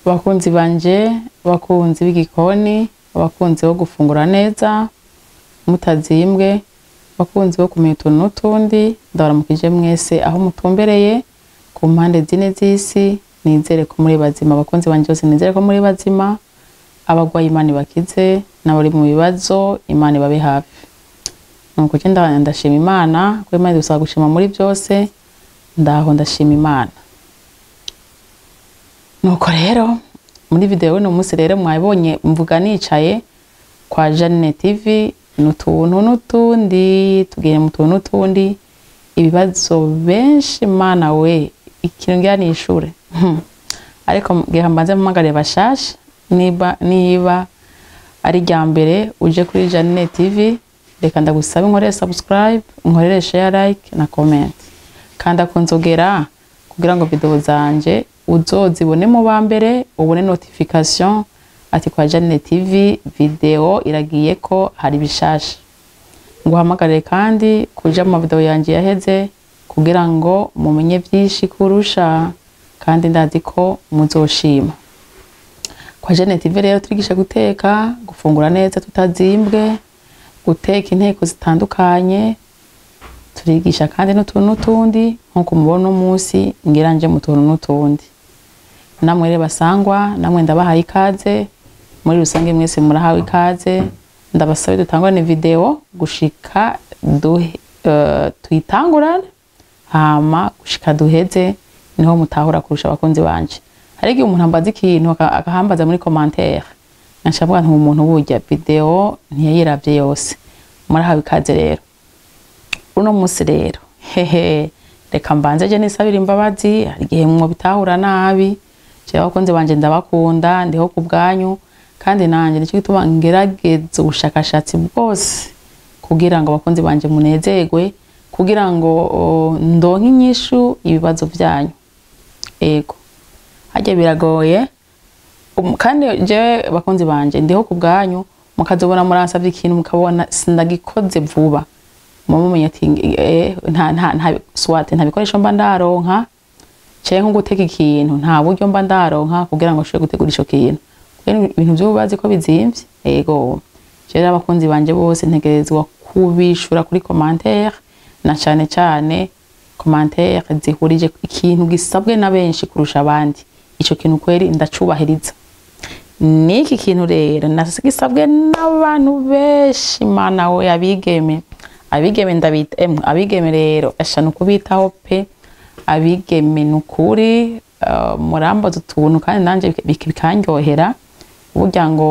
abakunzi banje abakunzi b'igikoni abakunzi bo gufungura neza mutazimbwe abakunzi bo kumenya utuntu n'utundi ndabaramukije mwese aho mutumbereye ku mpande zine z'isi nizere ko muri bazima abakunzi banje bose nizere ko muri bazima abagwaye imana ibakize n'abari mu bibazo imana ibabe hafi nuko je nda- ndashima imana ko imana idusaba gushima muri byose ndaho ndashima imana nuko rero muri video uno munsi rero mwabonye mvuga nicaye kwa Janine TV n'utuntu n'utundi tugiye mu tuntu n'utundi ibibazo benshi mana we ikintu ngira nishure Hmm. ariko ngira mbanze mpamagare bashasha niba niba ari rya mbere uje kuri Janine TV reka ndagusaba inkorere subscribe inkorere share like na comment kanda ku nzogera kugira ngo video zanje uzozibone mu ba mbere ubone notification ati kwa Janine TV video iragiye ko hari bishasha nguhamagarire kandi kuja mu video yanje yaheze kugira ngo mumenye vyinshi kurusha kandi ndazi ko muzoshima kwa Janine TV rero turigisha guteka gufungura neza tutazimbwe guteka inteko zitandukanye turigisha kandi n'utuntu n'utundi nk'uko mubona uno munsi ngira nje mu tuntu n'utundi namwe rero basangwa namwe ndabahaye ikaze muri rusange mwese murahawe ikaze ndabasabe dutangurane video gushika duhe, uh, tuyitangurane hama gushika duheze niho mutahura kurusha abakunzi banje hari igihe umuntu ambaza ikintu aka- akahambaza muri commentaire nkacavuga nti umuntu burya video ntiyayiravye yose murahawe ikaze rero uno munsi rero hehe reka mbanze je nisabira imbabazi hari igihe mwo bitahura nabi jewe abakunzi banje ndabakunda ndiho ku bwanyu kandi nanje nicyo gituma ngerageza ubushakashatsi bwose kugira ngo abakunzi banje munezerwe kugira ngo o, ndonke inyishu ibibazo vyanyu ego harya biragoye Um, kandi jewe bakunzi banje ndiho ku bwanyu mukazobona muransavye ikintu mukabona sindagikoze vuba muba mumenya ati eh, nta nta nta swate nta bikoresho mba ndaronka canke nko guteka ikintu nta buryo mba ndaronka kugira ngo nshobore gutegura ico kintu rero ibintu vy'ubu bazi ko bizimvye ego jewe abakunzi banje bose ntegerezwa kubishura kuri commentaire na cane cane commentaire zihurije ikintu gisabwe na benshi kurusha abandi ico kintu kweri ndacubahiriza niki kintu rero nagisabwe n'abantu benshi mana we abigeme abigeme ndabita emwe abigeme rero eshanu kubitaho pe abigeme nukuri uh, murambaza utuntu kandi nanje bik- bik- bikanryohera burya ngo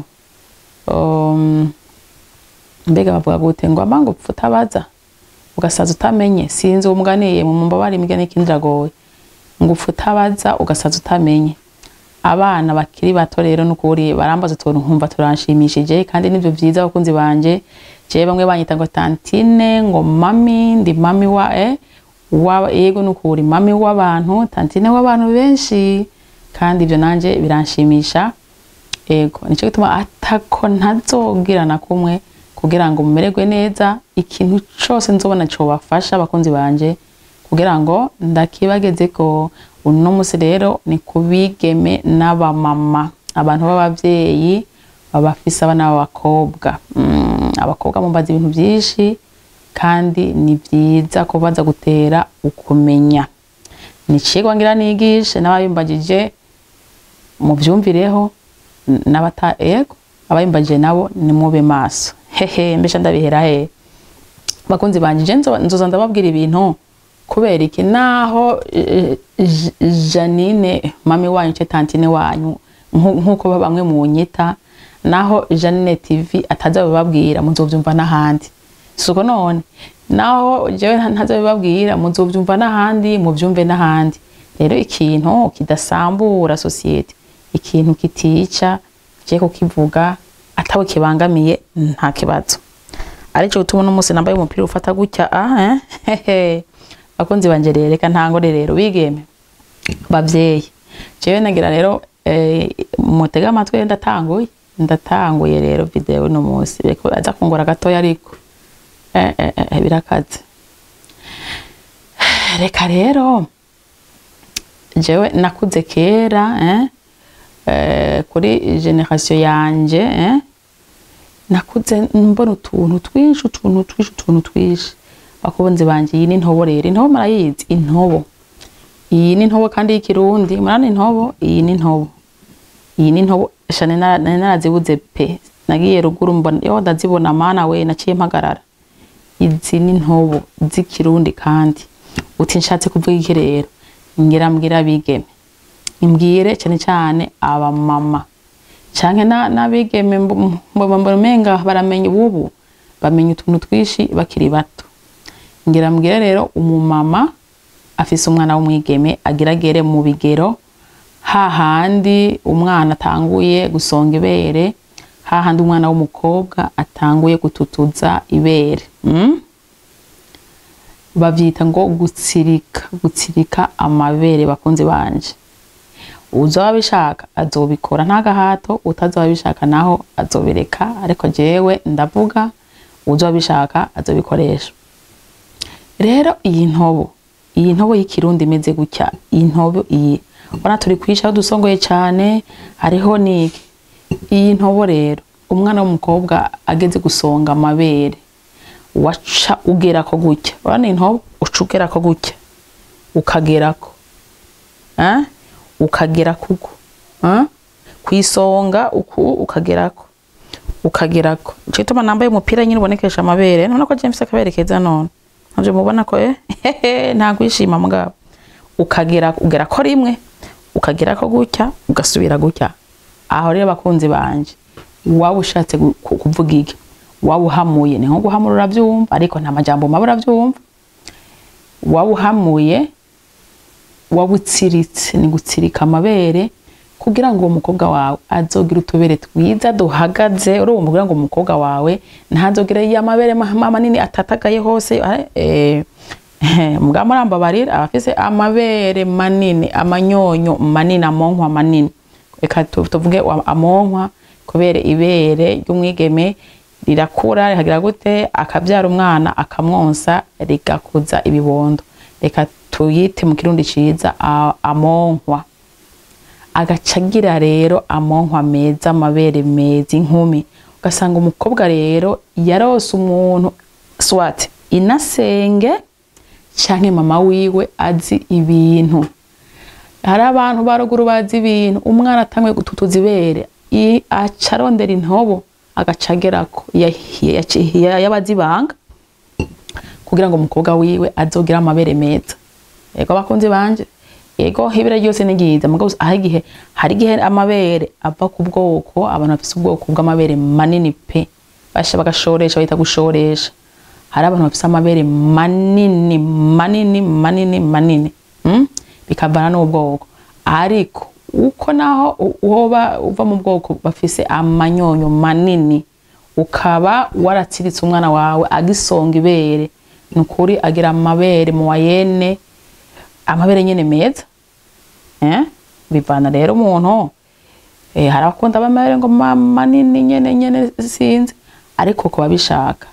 um, mbega bavuga gute ngo amanga upfa utabaza ugasaza utamenye sinzi uwo muganiye mu mbabare imigani ikindi iragoye ngo upfa utabaza ugasaza utamenye abana bakiri bato rero nukuri barambaza utuntu nkumva turanshimishije kandi nivyo vyiza abakunzi banje jewe bamwe banyita ngo tantine ngo mami ndi mami wa eh, wa yego nukuri mami w'abantu tantine w'abantu benshi kandi ivyo nanje biranshimisha ego nico gituma atako ntazogira na kumwe kugira ngo mumererwe neza ikintu cose nzobona cobafasha abakunzi banje kugira ngo ndakibagezeko uno musi rero ni kubigeme n'abamama abantu b'abavyeyi babafise abana b'abakobwa mm, abakobwa mumbaza ibintu vyinshi kandi ni vyiza ko baza gutera ukumenya ni icigwa ngira nigishe n'ababimbagije muvyumvireho n- n'abata ego ababimbagije nabo nimube maso hehe mbesha ndabihera he bakunzi banje je nzo- nzoza ndababwira ibintu kubera iki naho eh, J- Janine mami wanyu ce tantine wanyu nku- nkuko bamwe munyita naho Janine TV ataza bababwira muzovyumva n'ahandi suko none naho jewe nta- ntazabibabwira muzovyumva n'ahandi muvyumve n'ahandi rero ikintu kidasambura societe ikintu kitica je kukivuga atawe kibangamiye nta kibazo arico gutuma uno munsi nambaye umupira ufata gutya ah eh hehe bakunzi banje rero reka ntangore rero bigeme bavyeyi jewe nagira rero eh, mutega amatwi ndatanguye ndatanguye rero video uno munsi reko aza kungora gatoya ariko eh, eh, eh, birakaze reka rero jewe nakuze kera eh? eh, kuri generation yanje eh? nakuze mbona utuntu twinshi utuntu twinshi utuntu twinshi bakunzi banje iyi ni intobo rero intobo marayizi intobo iyi ni intobo kandi y'ikirundi murana intobo iyi ni intobo iyi ni intobo shane nari narazibuze pe nagiye ruguru mbona yo ndazibona mana we naciye mpagarara izi ni intobo z'ikirundi kandi uti nshatse kuvuga iki rero ngira mbwira abigeme imbwire cyane cyane abamama canke na- n'abigeme mb- mbona mbona umenga baramenya ubu bamenya utuntu twinshi bakiri bato ngira mbwire rero umumama afise umwana w'umwigeme agiragere mu bigero hahandi umwana atanguye gusonga ibere hahandi umwana w'umukobwa atanguye gututuza ibere mm? bavyita ngo gutsirika gutsirika amabere bakunzi banje uzoba abishaka azobikora nta gahato utazoba abishaka naho azobireka ariko jewe ndavuga uzoba abishaka azobikoresha rero iyi ntobo iyi ntobo y'ikirundi imeze gutya iyi ntobo iyi ubona turi kwisha aho dusongoye cyane hariho niki iyi ntobo rero umwana w'umukobwa ageze gusonga amabere waca ugerako gutya urabona intobo uca ugerako gutya ukagerako eh? ukagera kuko eh? kwisonga uku ukagerako ukagerako nico gituma nambaye umupira nyine ubonekesha amabere none ko James akabere keza none navyo mubona ko eh hehe nta kwishima mugabo ukagera ugera ko rimwe ukagera ko gutya ugasubira gutya aho rero bakunzi banje waba ushatse gu- ku- kuvuga iki waba uhamuye ni nko guhamura uravyumva ariko nta majambo mabi uravyumva waba uhamuye waba utsiritse ni gutsirika amabere kugira ngo uwo mukobwa wawe azogira utubere twiza duhagaze urumva kugira ngo umukobwa wawe ntazogira ya mabere ma- ma- manini atatagaye hose eh, eh, mbwa murambabarira abafise amabere manini amanyonyo manini amonkwa manini reka tu- tuvuge wa- amonkwa kubera ibere ry'umwigeme rirakura rikagira gute akabyara umwana akamwonsa rigakuza ibibondo reka tuyite mu kirundi ciza a- amonkwa agaca agira rero amonkwa meza amabere meza inkumi ugasanga umukobwa rero yarose umuntu swat inasenge canke mama wiwe azi ibintu hari abantu baruguru bazi ibintu umwana atanguye gututuza ibere i- aca arondera intobo agaca agerako ya- ya- ya- y'abazi ibanga kugira ngo umukobwa wiwe azogire amabere meza yego abakunzi banje yego ibere ryose ni ryiza mugabo hari igihe hari igihe amabere ava ku bwoko abantu bafise ubwoko bw'amabere manini pe basha bagashoresha bahita gushoresha hari abantu bafise amabere manini manini manini manini mm? bikavana n'ubwoko ariko uko naho u- woba uva mu bwoko bafise amanyonyo manini ukaba waratsiritse umwana wawe agisonga ibere ni ukuri agira amabere mu wayene amabere nyene meza eh? bivana rero umuntu eh, hari abakunda amabere ngo ma- manini nyene nyene sinzi ariko kuba bishaka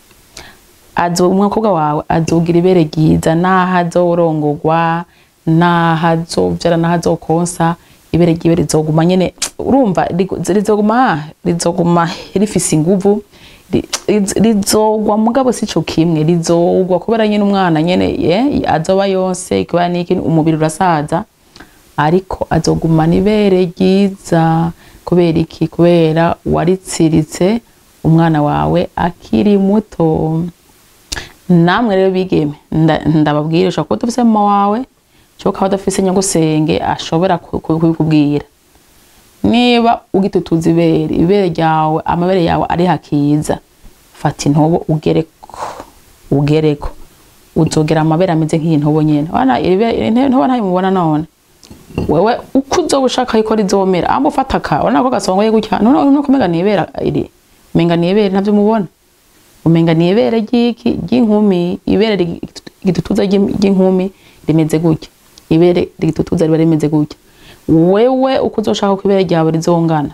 azo umukobwa wawe azogira ibere ryiza naho azorongorwa naho azovyara naho azokonsa ibere ryiwe rizoguma nyene urumva rigo- rizoguma rizoguma rifise inguvu ri- riz- rizogwa mugabo sico kimwe rizogwa kubera nyene umwana nyene ye azoba yose kubera niki umubiri urasaza ariko azogumana ibere ryiza kubera iki kubera waritsiritse umwana wawe akiri muto namwe rero bigeme nda- ndababwira ushobora kuba udafise mama wawe cyangwa ukaba udafise nyagusenge ashobora ku- ku- kubikubwira niba ugitutuza ibere ibere ryawe amabere yawe ari hakiza fata intobo ugereko ugereko uzogera amabere ameze nk'iyi ntobo nyene wana ibere- intobo ntayo mubona none wewe uko uzoba ushaka yuko rizomera amba ufata ka urabona ko gasongoye gutya none nuko umenga ni ibere iri umenga ni ibere navyo mubona umenga ni ibere ry'iki ry'inkumi ibere rig- rigitutuza ry'im- ry'inkumi rimeze gutya ibere rigitutuza riba rimeze gutya wewe uko uzoshaka ko ibere ryawe rizongana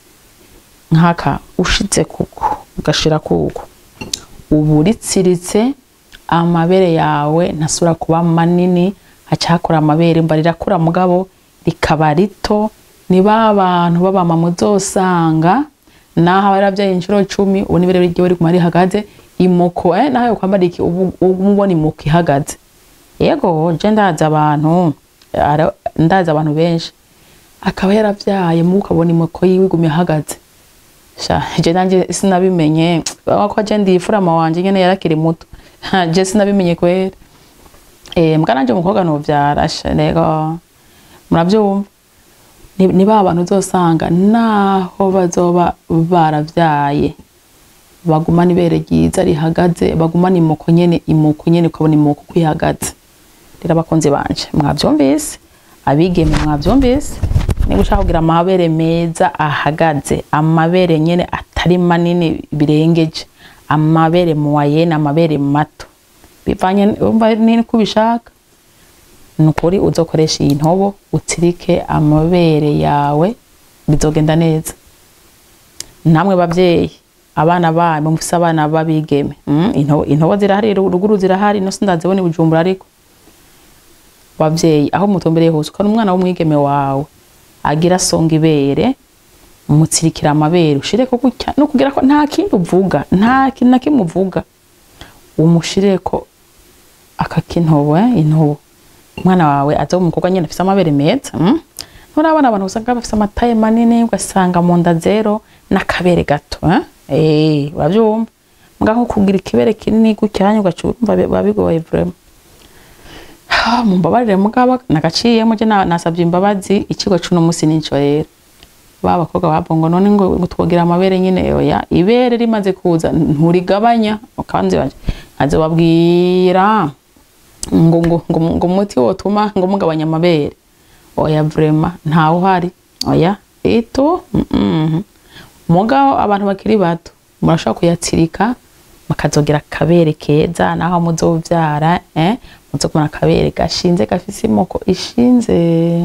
nkaka ushitse kuko ugashira kuko ubu uritsiritse amabere yawe ntasubira kuba manini haca hakora amabere mba rirakura mugabo rikaba rito ni ba bantu b'abamama uzosanga naho aba yaravyaye inshuro cumi ubu nibe rero iryo riguma rihagaze imoko eh, naho yokwambara iki ubu ubu ubona imoko ihagaze yego je ndazi abantu ara- ndazi abantu benshi akaba yaravyaye mu ukabona imoko yiwe iguma ihagaze sha je nanje sinabimenye ko je ndifurama wanje nyene yarakiri muto Ha, je sinabimenye kwera eh mbwa nanje umukobwa novyara sha rego muravyumva ni ni ba bantu uzosanga naho bazoba baravyaye bagumana ibere ryiza rihagaze bagumana imoko nyene imoko nyene ukabona imoko uko ihagaze rero abakunzi banje mwavyumvise abigeme mwavyumvise niba ushaka kugira amabere meza ahagaze amabere nyene atari manini birengeje amabere muwayene amabere mato bivanye umva nini ko ubishaka ni ukuri uzokoresha iyi ntobo utsirike amabere yawe bizogenda neza namwe bavyeyi abana banyu mufise abana babigeme mm, intobo, intobo zirahari ruguru zirahari no sindazibona i bujumbura ariko bavyeyi aho mutumbereye hose ukana umwana w'umwigeme wawe agira songa ibere umutsirikira amabere ushireko gutya no kugira ko nta kindi uvuga nta kintu na kimwe uvuga umushireko akakintobo eh, intobo umwana wawe aza umukobwa nyene afise amabere meza mm? nturabona abantu usanga bafise amataye manini ugasanga mu nda zero n'akabere gato eh? eh uravyumva mbwa nko kugira ikibere kinini gucyanya ugaca urumva biba bigoye vraiment Ah, mumbabarire mugabo nagaciyemo je na- nasavye imbabazi ikigo cuno musi nico rero ba bakobwa babongo none ngo ngo twogira amabere nyene oya ibere rimaze kuza nturigabanya ukanze banje nkaze babwira ngo ngo ngo ngo umuti wotuma ngo mugabanya amabere oya vrema ntawe uhari oya ito mm -mm. mugabo abantu bakiri bato murashobora kuyatsirika mukazogera akabere keza naho muzovyara eh muzogumana akabere gashinze gafise imoko ishinze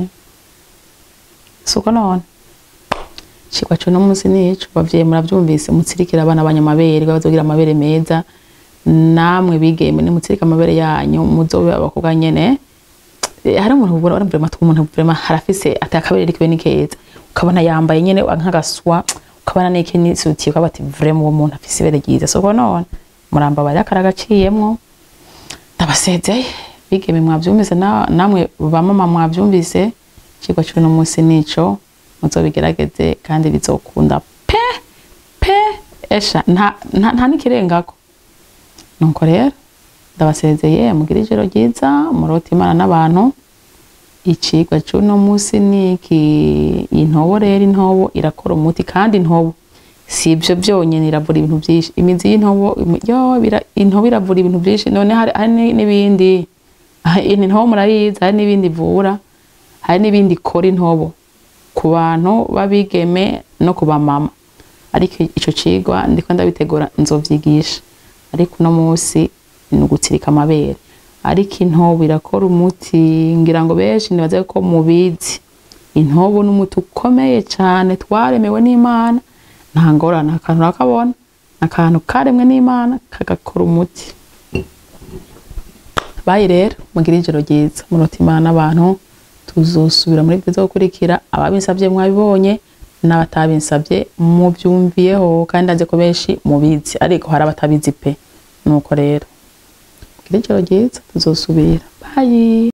suko none cigwa co no munsi nico bavyeyi muravyumvise mutsirikira abana banyu amabere bazogira amabere meza namwe bigeme nimutsirika amabere yanyu muzobe abakobwa nyene Eh, hari umuntu ubona vraiment umuntu vraiment harafise atakabere rikiwe ni keza ukabona yambaye nyene nk'agaswa ukabona niki n'isuti ukaba ati vraiment uwo muntu afise ibere ryiza soko none murambabarira karagaciyemwo ndabasezeye bigeme mwavyumvise na- namwe bamama mwavyumvise cigwa c'uno munsi nico muzobigerageze kandi bizokunda pe pe esha nta nta, nta n'ikirengako nuko rero ndabasezeye mugira ijoro ryiza murota imana n'abantu icigwa c'uno munsi niki intobo rero intobo irakora umuti kandi intobo si ivyo vyonyene iravura ibintu vyinshi imizi y'intobo imi- yo bira- intobo iravura ibintu vyinshi none hari hari ni- n'ibindi Ah, iyi ntobo murayizi hari n'ibindi ivura hari n'ibindi ikora intobo ku bantu babigeme no ku bamama ariko ico cigwa ndiko ndabitegura nzovyigisha ariko uno munsi ni ugutsirika amabere ariko intobo irakora umuti ngira ngo benshi nibaze ko mubizi intobo ni umuti ukomeye cane twaremewe n'imana nta ngorane akantu urakabona akantu karemwe n'imana kagakora umuti bayi rero mugira ijoro ryiza murota imana n'abantu tuzosubira muri byo gukurikira ababinsabye mwabibonye n'abatabinsabye mubyumviyeho kandi ndazi ko benshi mubizi ariko hari abatabizi pe nuko rero mugira ijoro ryiza tuzosubira bayi